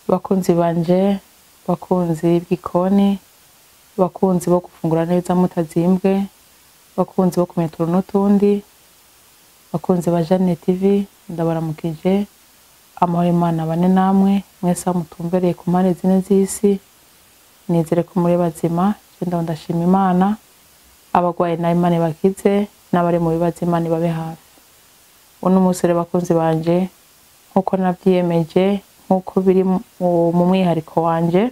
bakunzi banje bakunzi b'igikoni bakunzi bo gufungura neza mutazimbwe bakunzi bo kumenya utuntu n'utundi bakunzi ba Jane TV ndabaramukije amahoro Imana bane namwe mwese aho mutumbereye ku mpande zine z'isi nizere ko muri bazima je ndaho ndashima Imana abagwaye nayo Imana ibakize n'abari mu bibazo Imana ibabe hafi uno munsi rero bakunzi banje nkuko navyiyemeje nkuko biri mu mu mwihariko wanje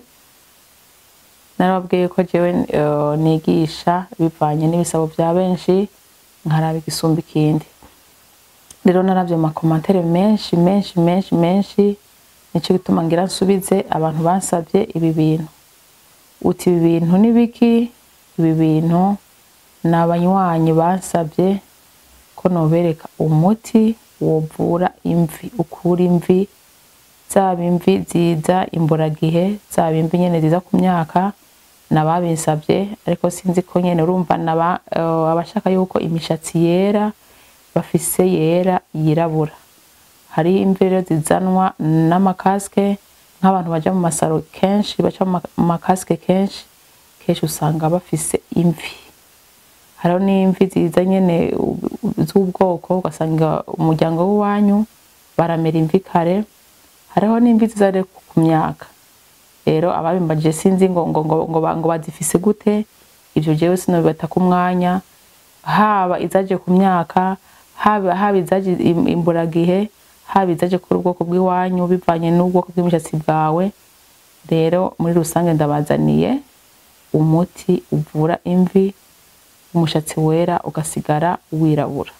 narababwiye ko jewe eh, nigisha bivanye n'ibisabo vya benshi nkaraba igisumba ikindi rero naravye mu makomantere menshi menshi menshi menshi nico gituma ngira nsubize abantu bansavye ibi bintu uti ibi bintu ni biki ibi bintu ni abanywanyi bansavye ko nobereka umuti wovura imvi ukura imvi zaba imvi ziza imburagihe zaba imvi nyene ziza ku myaka nababinsavye ariko sinzi ko nyene urumva naba eh, abashaka yuko imishatsi yera bafise yera yirabura hari imvi rero zizanwa n'amakaske nk'abantu baja mu masaro kenshi baca mu ma- mu makaske kenshi kenshi usanga bafise imvi hariho n'imvi ziza nyene u- u- z'ubwoko ugasanga umuryango w'iwanyu baramera imvi kare hariho n'imvi ziza rero ku myaka rero ababimbajije sinzi ngo ngo ngo ngo, ba- ngo bazifise gute ivyo jewe sinobibata ku mwanya haba izaje ku myaka haba haba izaje im- imburagihe haba izaje kuri ubwoko bw'iwanyu bivanye n'ubwoko bw'imishatsi bwawe rero muri rusange ndabazaniye umuti uvura imvi umushatsi wera ugasigara wirabura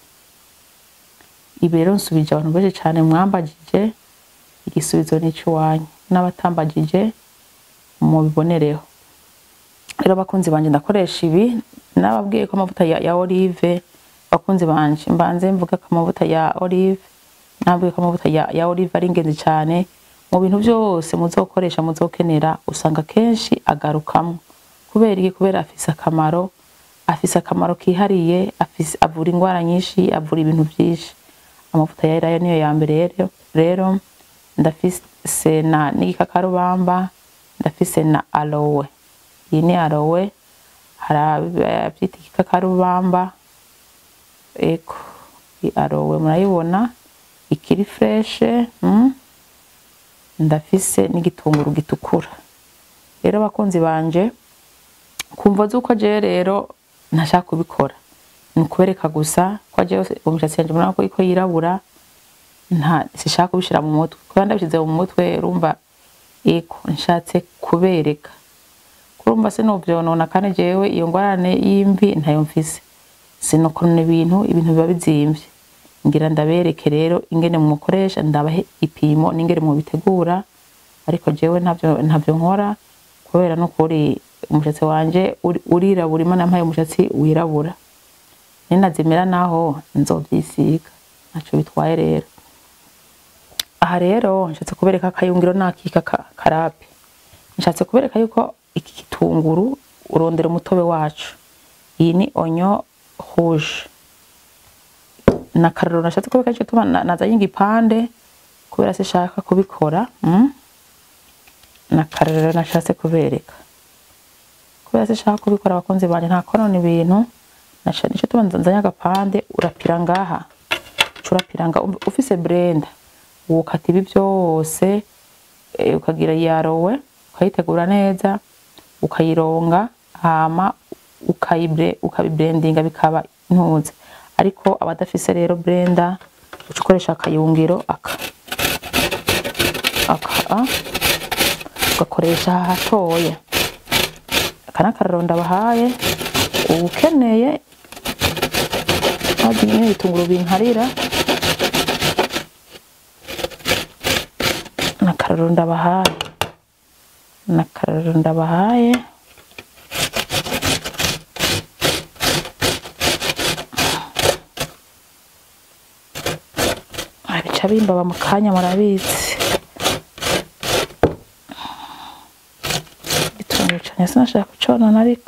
ibi rero nsubije abantu benshi cane mwambajije igisubizo n'icy'iwanyu n'abatambagije mubibonereho rero bakunzi banje ndakoresha ibi nababwiye ko amavuta ya, ya olive bakunzi banje mbanze mvuga ko amavuta ya olive nabwiye ko amavuta ya, ya olive ari ingenzi cyane mu bintu byose muzokoresha muzokenera usanga kenshi agarukamwo kubera iki kubera afise akamaro afise akamaro kihariye afise avura indwara nyinshi avura ibintu byinshi amavuta ya elayo niyo ya mbere rero rero ndafise na n'igikakarubamba ndafise na aloe iyi ni aloe hari abavyita igikakarubamba eko iyi aloe murayibona ikiri freshe mm? ndafise n'igitunguru gitukura rero bakunzi banje kumva zuko jewe rero ntashaka kubikora ni ukubereka gusa ko jewe umushatsi wanje murabona ko iko yirabura nta sishaka kubishira mu mutwe kubera ndabishize mu mutwe urumva eko nshatse kubereka kurumva sinovyonona kandi jewe iyo ngwarane y'imvi ntayo mfise sinokonona ibintu ibintu biba bizimvye ngira ndabereke rero ingene mukoresha ndabahe ipimo n'ingene mubitegura ariko jewe ntavyo ntavyo nkora kubera n'ukuri umushatsi wanje uri- urirabura imana yampaye umushatsi wirabura ninazimera naho nzovyisiga ntaco bitwaye rero aha rero nshatse kubereka akayungiro n'akika ka- karape nshatse kubereka yuko iki gitunguru urondera umutobe wacu iyi ni onyo rouge na kararo nashatse kubereka ico tuma na- nazanye igipande kubera sishaka kubikora mm? na kararo nashatse kubereka kubera sishaka kubikora abakunzi banje nta konona ibintu nasha- nico tuma nzanye agapande urapira ngaha uca urapira nga ufise blender wokata ibi byose eh, ukagira yarowe ukayitegura neza ukayironga hama ukayibre ukabiblendinga bikaba intuze ariko abadafise rero blender uca ukoresha akayungiro aka aka ah, ugakoresha hatoya aka n'akararo ndabahaye ukeneye maze nyine ibitunguru binkarira nakararo ndabahaye nakararo ndabahaye bica bimbaba mu kanya murabizi igitunguru cane sinashaka kuconona ariko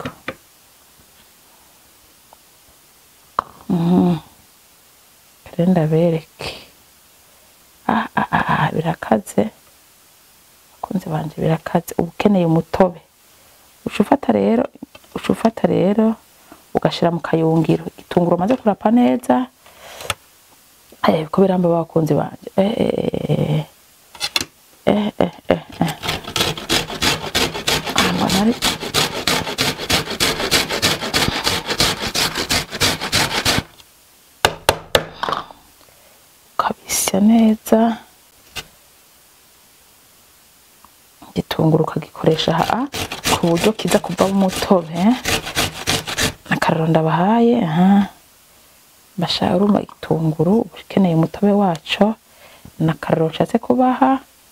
Mhm. rero ndabereke ah, ah, ah, ah, birakaze bakunzi banje birakaze uba ukeneye umutobe uca ufata rero uca ufata rero ugashira mu kayungiro igitunguru umaze kurapa neza eh, ko biramba bakunzi banje eh, eh, eh, eh, eh, eh. Ah, mbona ari ukabisya neza igitunguru ukagikoresha haa ku buryo kiza kuvamo umutobe akararo ndabahaye aha bashaka urumva igitunguru uba ukeneye umutobe waco nakararo nshatse kubaha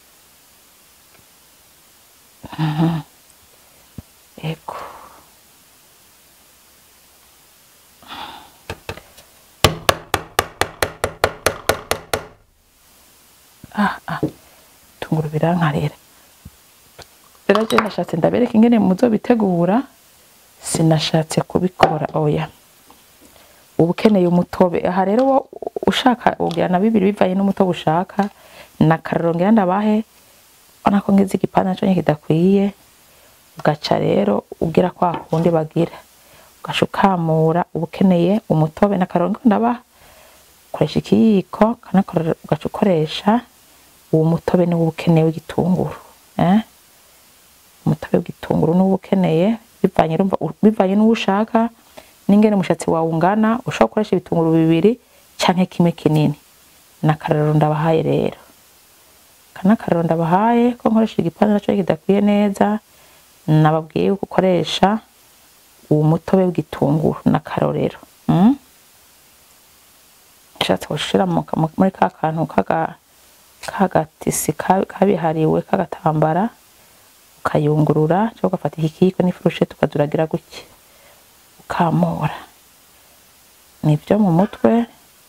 Mhm. ego ah ah tunguru birankarira rero je nashatse ndabereka ingene muzobitegura sinashatse kubikora oya uba ukeneye umutobe aha rero wo ushaka ugira na bibiri bivanye n'umutobe ushaka na kararo ngira ndabahe ubona ko ngize igipande naco nyene kidakwiye ugaca rero ugira kwa kundi bagira ugaca ukamura uba ukeneye umutobe na kararo ngira ndabaha ukoresha ikiyiko kanakorera ugaca ukoresha uwo mutobe niwo uba ukeneye w'igitunguru eh? umutobe w'igitunguru niwo uba ukeneye bivanye urumva bivanye n'uwo ushaka n'ingene umushatsi wawe ungana ushobora gukoresha ibitunguru bibiri canke kimwe kinini nakararo ndabahaye rero kanakararo ndabahaye ko nkoresha igipande naco kidakwiye neza nababwiye yuko ukoresha uwo mutobe w'igitunguru n'akarorero mm? ushatse gushira mu- mu- muri ka kantu kaga kagatisi ka- kabihariwe k'agatambara ukayungurura cyangwa ugafata iki kiyiko n'ifurusheti ukazuragira gutya ukamura nibyo mu mutwe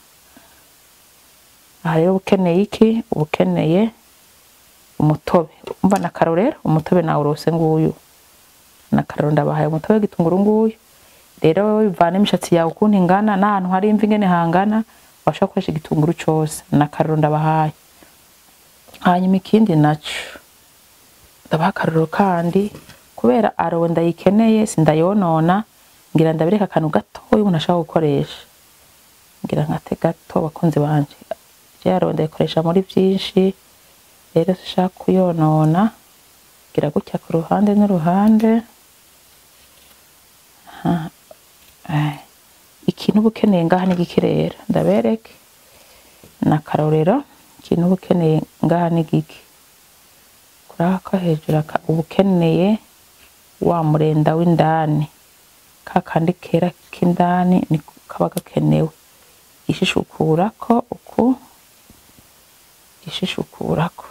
aha rero uba ukeneye iki uba ukeneye umutobe umva na karo rero umutobe nawe urose nguyu na karo ndabahaye umutobe w'igitunguru nguyu rero wowe bivana imishatsi yawe ukuntu ingana n'ahantu hari imvi ingene hangana washobora gukoresha igitunguru cose na karo ndabahaye hanyuma ikindi naco ndabaha akarorero kandi kubera arowe ndayikeneye sindayonona ngira ndabereka akantu gatoya umuntu ashaka gukoresha ngira nkate gato bakunzi banje je arowe ndayikoresha muri vyinshi rero sishaka kuyonona ngira gutya ku ruhande n'uruhande Aha. Eh, ikintu uba ukeneye ngaha ni giki rero ndabereke na karorero ikintu uba ukeneye ngaha ni giki kuri aka hejuru aka uba ukeneye wa murenda w'indani ka kandi kera k'indani niko kaba gakenewe ishishukurako uku ishishukurako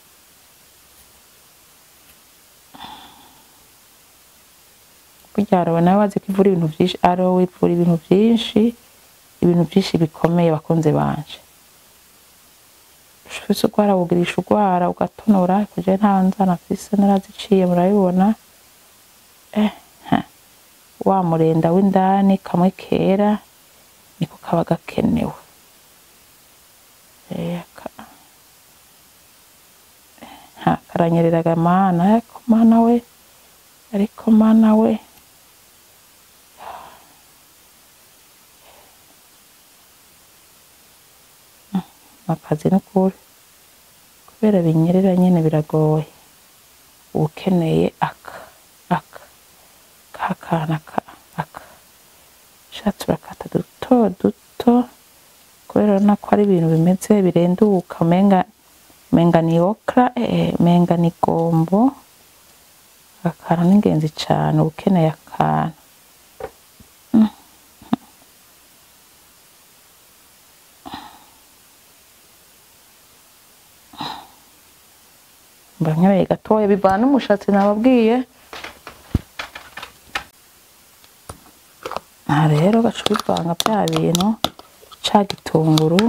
burya arowe nawe wazi ko ivura ibintu vyinshi arowe ivura ibintu vyinshi ibintu vyinshi bikomeye bakunze banje ufise urwara wugirisha urwara ugatonora kuje nta nzana mfise naraziciye murabibona eh, ha. wa murenda w'indani kamwe kera niko kaba gakenewe Eh, ka- ha, karanyereraga mana ariko mana we ariko mana we akazi n'ukuri kubera binyerera nyene biragoye uba ukeneye aka aka ka kana aka aka ushatse urakata duto duto kubera urabona ko ari ibintu bimeze birenduka umenga umenga ni okra eh, umenga ni gombo akantu ni ingenzi cane uba ukeneye akantu mba nkeneye gatoya bivana n'umushatsi nababwiye aha rero gaca ubivanga bya bintu ca gitunguru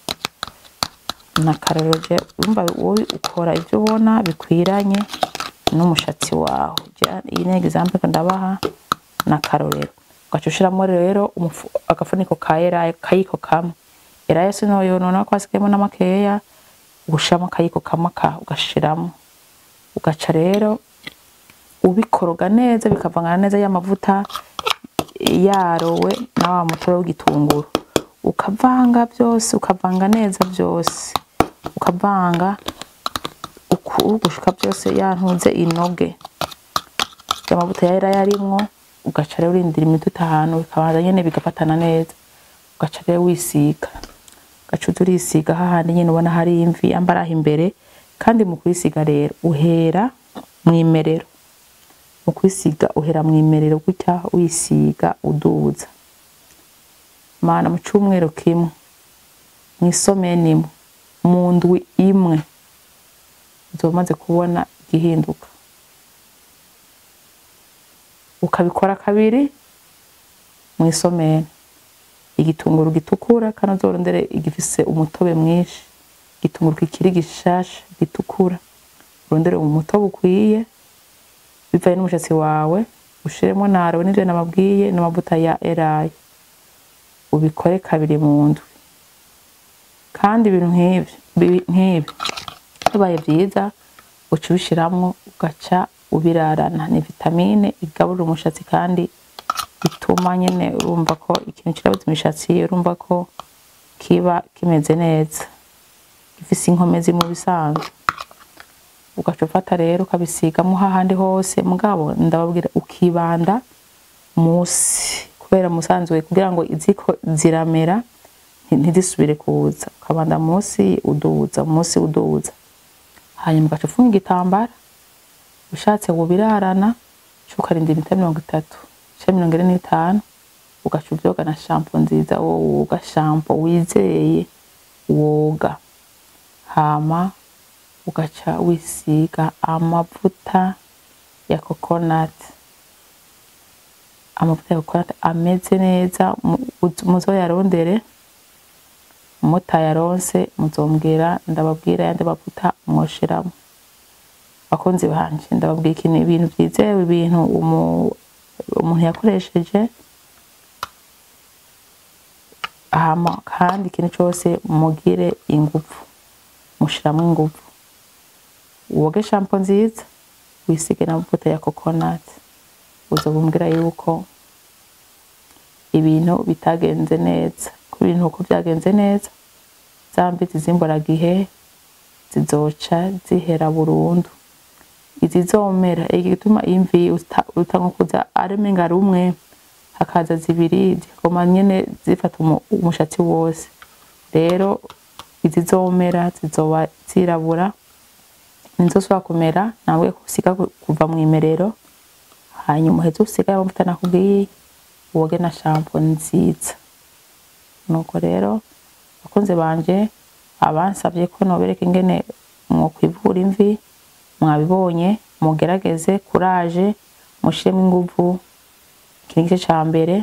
na karoroje urumva wowe ukora ivyo ubona bikwiranye n'umushatsi wawe Ja- iyi ni example ko ndabaha na karorero ugaca ushiramwo rero umufu- agafuniko ka eraye kayiko kamwe eraye sinoyonona ko hasigayemo n'amakeya ugushiramo akayiko kamwe ka ugashiramo ugaca rero ubikoroga neza bikavangana neza y'amavuta yarowe na wa mutobe w'igitunguru ukavanga byose ukavanga neza byose ukavanga uku gushika byose yantuze inoge amavuta yari yarimwo ugaca rero urindira iminota itanu bikabanza nyene bigafatana neza ugaca rero wisiga ugaca uza urisiga hahandi nyene ubona hari imvi ambaraho imbere kandi mu kwisiga rero uhera mwimerero mu kwisiga uhera mwimerero gutya wisiga uduza mana mu cumweru kimwe mw'isomeni imwe mu ndwi imwe uzoba umaze kubona igihinduka ukabikora kabiri mw'isomeni igitunguru gitukura kandi uzorondere igifise umutobe mwinshi igitunguru kikiri gishasha gitukura urondere umutobe ukwiye bivanye n'umushatsi wawe ushiremo narowe n'ivyo nababwiye n'amavuta ya elayo ubikore kabiri mu ndwi kandi ibintu nk'ivyo bi- nk'ibi bibaye vyiza uca ubishiramwo ugaca ubirarana ni vitamine igaburira umushatsi kandi bituma nyene urumva ko ikintu kirabuza imishatsi urumva ko kiba kimeze neza gifise inkomezi mu bisanzwe ugaca ufata rero ukabisigamo hahandi hose mugabo ndababwira ukibanda musi kubera musanzwe kugira ngo iziko ziramera nti- ntizisubire kuza ukabanda musi uduza musi uduza hanyuma ugaca ufunga igitambara ushatse wubirarana uca ukarinda iminota mirongo itatu canke mirongo ine n'itanu ugaca uvyoga na shampo nziza woga shampo wizeye woga hama ugaca wisiga amavuta ya coconut amavuta ya coconut ameze neza mu- uz- muzoyarondere mutayaronse muzombwira ndababwira yandi mavuta mwoshiramo bakunzi banje ndababwira ikintu ibintu vyizewe ibintu umu- umuntu yakoresheje hama kandi ikintu cose mugire inguvu mushiramwo inguvu woge shampo nziza wisige n'amavuta ya coconut uzobumbwira yuko ibintu bitagenze neza ko ibintu uko byagenze neza za mbizi z'imburagihe zizoca zihera burundu izizomera igituma imvi uta- utangukuza aremenga rumwe hakaza zibiri zikagoma nyene zifata umu- umushatsi wose rero izizomera zizoba zirabura nizosubira kumera nawe usiga ku- kuva mw'imerero hanyuma uheze usigaye amavuta nakubwiye woge na shampo nziza nuko rero bakunze banje abansavye ko nobereka ingene mwokwivura imvi mwabibonye mugerageze kuraje mushiremo inguvu iki ni igice ca mbere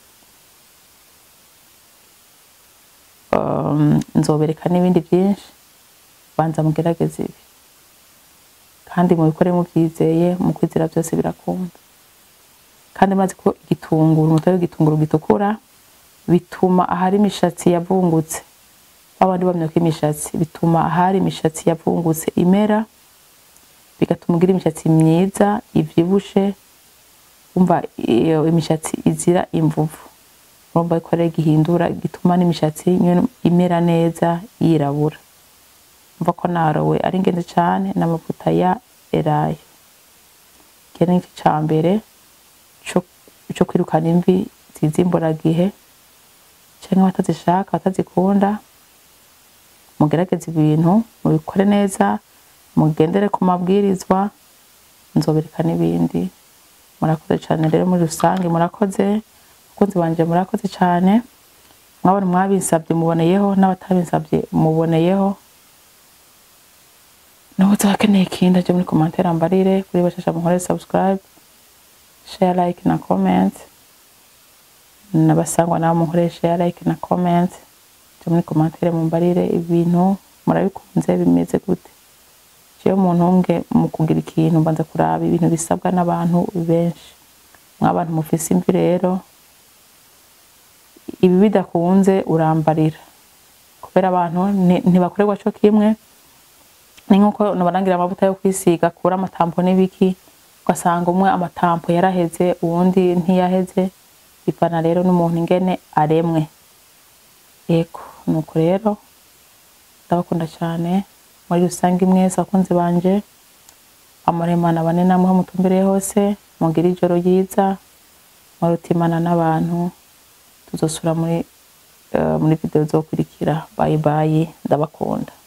um, nzobereka n'ibindi vyinshi banza mugerageze ibi kandi mubikore muvyizeye mu kwizera byose birakunda kandi maze ko igitunguru umutobe w'igitunguru gitukura bituma ahari imishatsi yavungutse babandi bamenya ko imishatsi bituma ahari imishatsi yavungutse imera bigatuma ugira imishatsi myiza ivyibushe umva iyo imishatsi izira imvuvu urumva ko rero gihindura gituma n'imishatsi nyene imera neza yirabura umva ko narowe ari ingenzi cane n'amavuta ya elayo iki ni igice ca mbere co co kwirukana imvi zizimburagihe canke abatazishaka abatazikunda mugerageze ibintu mubikore neza mugendere ku mabwirizwa nzobereka n'ibindi murakoze cane rero muri rusange murakoze abakunzi banje murakoze cane mwabona mwabinsavye muboneyeho n'abatabinsavye muboneyeho n'ubuze abakeneye ikindi aje muri commentaire ambarire kuri bashasha munkore subscribe share like na comment n'abasangwa nabo munkore share like na comment aje muri commentaire mumbarire ibintu murabikunze bimeze gute jewe umuntu umwe mu kugira ikintu mbanza kuraba ibintu bisabwa n'abantu benshi mw'abantu mufise imvi rero ibi bidakunze urambarira kubera abantu nti- ntibakorerwa co kimwe ni nkuko nabarangira amavuta yo kwisiga kura amatampo n'ibiki ugasanga umwe amatampo yaraheze uwundi ntiyaheze bivana rero n'umuntu ingene aremwe yego nuko rero ndabakunda cyane muri rusange mwese abakunzi banje amuremana bane namwe aho mutumbereye hose mugire ijoro ryiza murutimana n'abantu tuzosura muri eh, muri video zokurikira bye bye ndabakunda